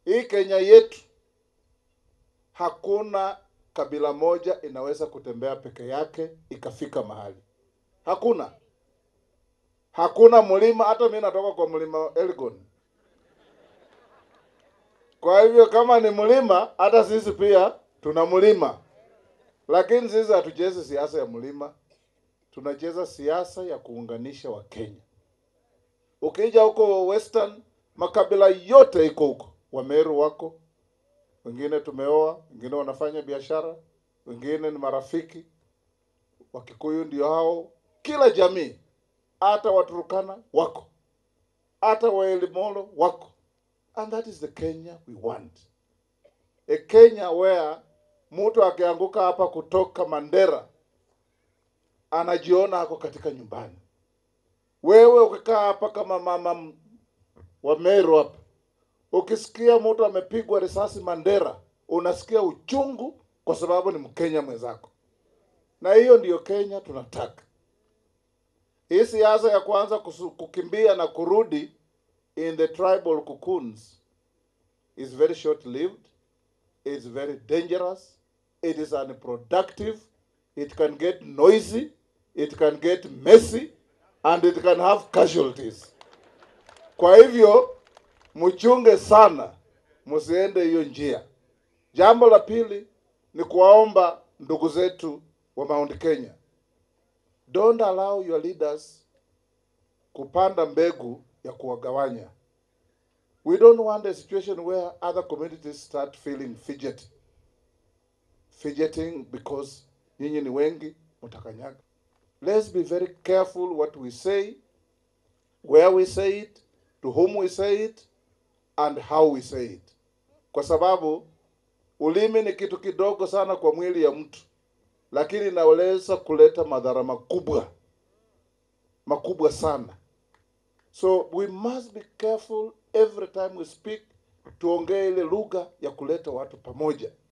hii Kenya yetu hakuna kabila moja inaweza kutembea peke yake ikafika mahali. Hakuna, hakuna mlima. Hata mimi natoka kwa mlima Elgon. Kwa hivyo kama ni mlima, hata sisi pia tuna mlima, lakini sisi hatuchezi siasa ya mlima, tunacheza siasa ya kuunganisha Wakenya. Ukija huko Western, makabila yote iko huko, Wameru wako, wengine tumeoa, wengine wanafanya biashara, wengine ni marafiki. Wakikuyu ndio hao, kila jamii, hata Waturukana wako, hata Waelimolo wako, and that is the Kenya we want, a Kenya where mtu akianguka hapa kutoka Mandera anajiona ako katika nyumbani. Wewe ukikaa hapa kama mama m- wa Meru hapa, ukisikia mtu amepigwa risasi Mandera, unasikia uchungu kwa sababu ni Mkenya mwenzako, na hiyo ndiyo Kenya tunataka. Hii siasa ya kwanza kusu- kukimbia na kurudi in the tribal cocoons is very short lived, it's very dangerous, it is unproductive, it can get noisy, it can get messy, and it can have casualties. Kwa hivyo mchunge sana, msiende hiyo njia. Jambo la pili ni kuwaomba ndugu zetu wa Mount Kenya, don't allow your leaders kupanda mbegu ya kuwagawanya. We don't want a situation where other communities start feeling fidget. Fidgeting because nyinyi ni wengi, mtakanyaga. Let's be very careful what we say, where we say it, to whom we say it, and how we say it. Kwa sababu ulimi ni kitu kidogo sana kwa mwili ya mtu, lakini inaweza kuleta madhara makubwa makubwa sana. So we must be careful every time we speak, tuongee ile lugha ya kuleta watu pamoja.